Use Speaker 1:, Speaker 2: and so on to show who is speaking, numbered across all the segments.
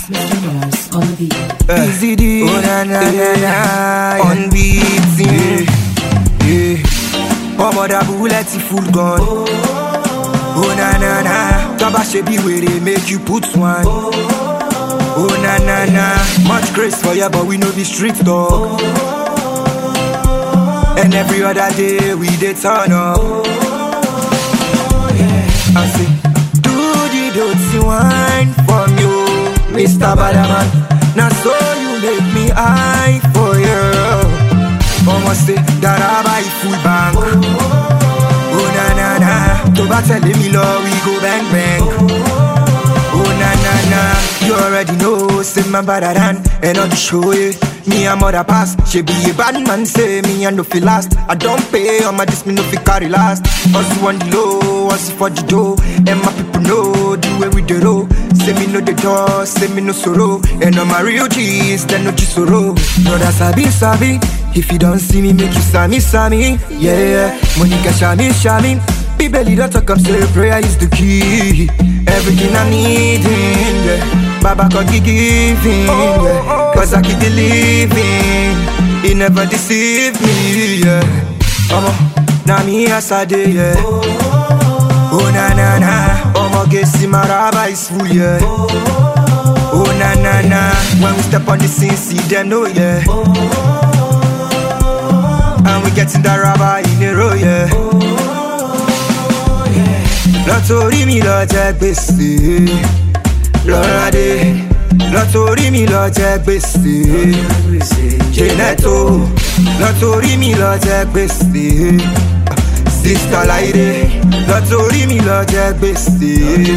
Speaker 1: Mr. Mars on the beat.
Speaker 2: Easy D.
Speaker 3: Oh na na na na.
Speaker 2: On beating.
Speaker 3: Yeah.
Speaker 2: Ọmọ dàbú lẹ́tí full gun. Oh na na na. Tọ́ba ṣe bí wèrè make you put one. Oh na na na. Much grace for ya but we no be street dog. And every other day we dey turn up. I say, do the dirty wine for me, oh, Mr. Badaman. Now so you make me high for you. Mama say that I buy full bank. Oh na na na, tó bá tẹ̀lé mi lọ, we go bang bang. Oh na na na, you already know, say my better than and on the show yeah. Me and mother pass, she be a bad man say me and no feel last. I don't pay on my this me no feel carry last. Hustle on the low, hustle for the dough, and my people know the way we do roll. Say me no the door, say me no sorrow, and on my real G's, then no sorrow. Brother sabi sabi, if you don't see me, make you sami sami, yeah yeah. Monica shami shami. Bíbélì don talk am say prayer is the key. Everything I need in yeah. Baba God he giving yeah. Cause I keep believing He never deceive me yeah. Omo, na me as I dey yeah. Oh na na na Omo gesi maraba is full yeah. Oh na na na When we step on the scene see them know yeah. And we getting that rubber in a row yeah. lọ́tòrí mi lọ jẹ gbèsè lọ́ládé lọ́tòrí mi lọ jẹ gbèsè jẹ́nẹ́tò lọ́tòrí mi lọ jẹ gbèsè sista láìdé lọ́tòrí mi lọ jẹ gbèsè.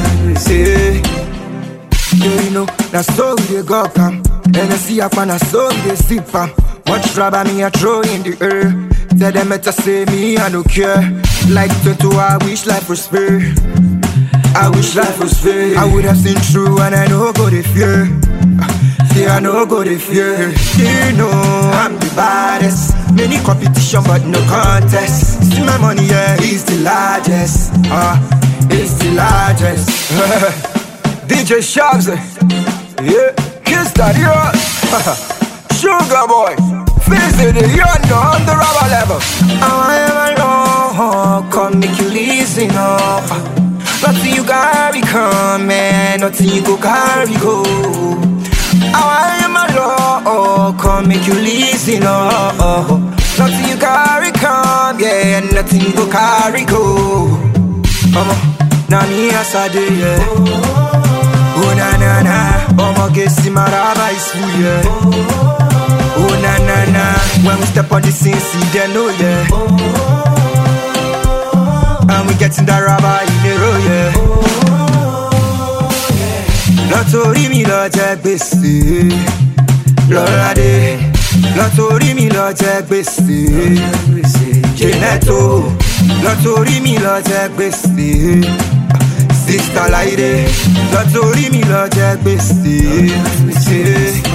Speaker 2: You know, na so we dey go am. Hennessy apa na so we dey sip am. Much rubber me I throw in the air. Tell them better say me I no care. Like Toto, I wish life was fair. I wish life was fair. I would have seen through and I know go the fear. See I know go the fear. You know I'm the baddest. Many competition but no contest. See my money, yeah, it's the largest. Ah, uh, it's the largest. DJ Shabs, yeah, Kiss Daddy Rock, Sugar Boy, Fizzy the young on the rubber level. I am alone, come make you listen up. Nothing you carry come, man, nothing you go carry go. I am alone, come make you listen up. Nothing you carry come, yeah, nothing you go carry go. Mama, now me as I did, yeah. Oh na na na, I'ma get see my rubber is full, yeah. Oh na na na, when we step on the scene, see them know, yeah. And we getting that rubber in the road, yeah. Lọ́tòrí mi lọ jẹ gbèsè, lọ́ládé. Lọ́tòrí mi lọ jẹ gbèsè, jẹ́nẹ́tò. Lọ́tòrí mi lọ jẹ gbèsè. Sista láìdé lọ́tòrí mi lọ jẹ gbèsè.